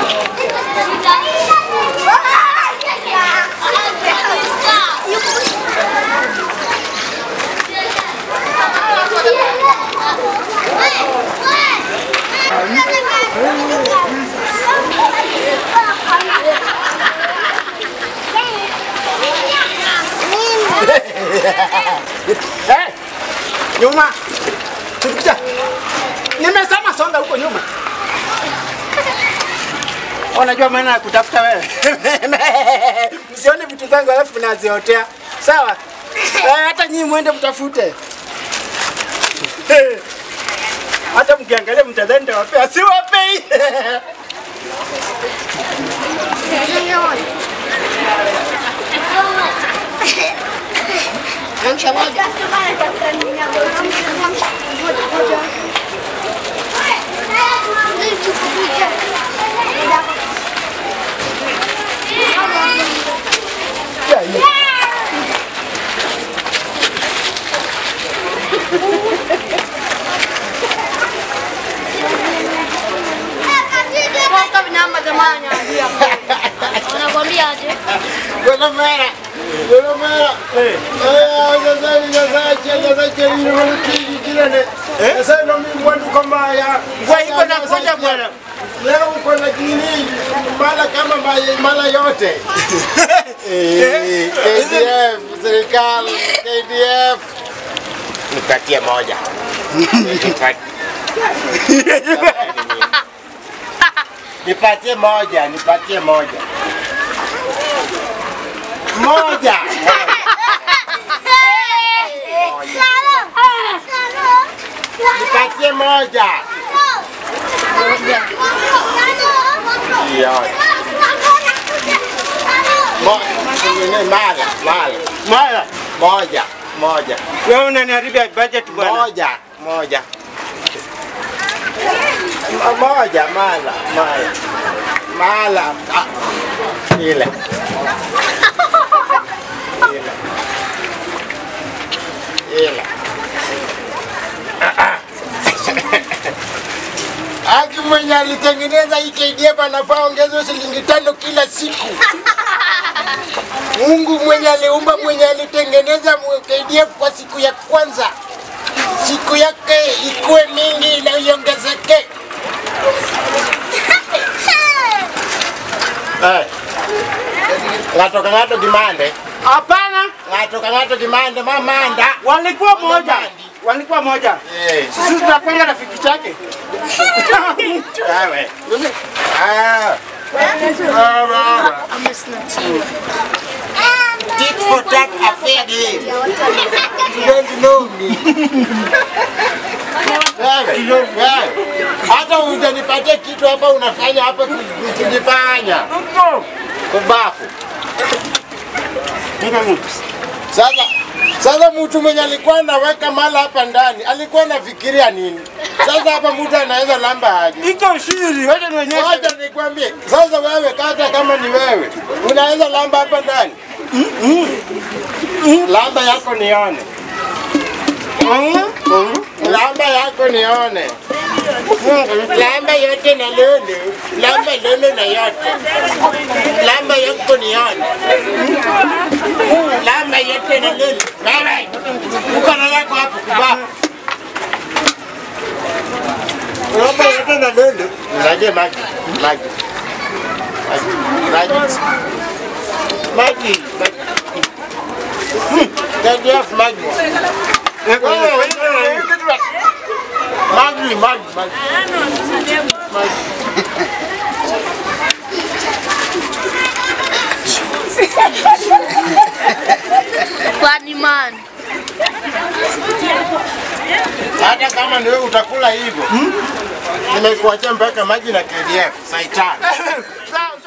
Eh, nyuma. Tukuja. Nimesema songa huko nyuma. Unajua maana ya kutafuta wewe. Msione vitu zangu alafu mnaziotea. Sawa? Eh, hata nyinyi mwende mtafute. Hata mkiangalia mtadhani nitawapea, si wapei. Namsha moja. Toka vinamba jamani, ambia. Wanakwambia aje? Bwana Mara. Bwana Mara. Eh. Eh, sasa ni sasa cha sasa cha ni mwanamke kile ne. Sasa ndo mimi mwani kama ya. Kwa iko na kuja bwana. Leo uko na nini? Mara kama ma- mara yote. Eh, KDF, serikali, KDF. Nipatie moja. Nipatie moja, nipatie moja. Moja. Nipatie moja. Hiyo. Mo- Mara, mara. Mara, Moja, moja. wewe unaniharibia budget bwana. Moja, moja. M- Moja, mala, mala. Mala. Ah, Ile. Ile. Ile. Aki mwenye alitengeneza hii KDF anafaa ongezwe shilingi tano kila siku. Mungu mwenye aliumba mwenye alitengeneza mwe- KDF kwa siku ya kwanza, siku yake ikuwe mingi na iongezeke. Eh. Ng'ato ka ng'ato gimande, Hapana, ng'ato ka ng'ato gimande, mamanda. walikuwa moja, walikuwa moja. Eh, Sisi tunakwenda rafiki chake. wewe. Ah. Ah, baba. Tit for tat affair game. You don't know me. Wewe, wewe. Hata hujanipatia kitu hapa unafanya hapa ku- kujifanya kubafu. Sasa sasa mtu mwenye alikuwa anaweka mala hapa ndani alikuwa anafikiria nini? Sasa hapa mtu anaweza lamba aje? Iko shiri, wacha nionyeshe. Wacha nikwambie, sasa wewe kata kama ni wewe, unaweza lamba hapa ndani? Lamba yako nione, lamba yako nione, lamba yote na lulu, lamba lulu na yote, lamba yako nione, lamba yote na lulu. Wewe uko na yako hapo kubaa Ng'ombe yote na lulu. Nisaidie maji. Maji. Maji. Maji. Maji. Maji. Hmm, KDF maji. Wewe, wewe, wewe. Maji, maji, maji. Maji. Funny man. Hata kama ni wewe utakula hivyo. Nimekuachia mpaka maji na KDF. Saitani. Sawa.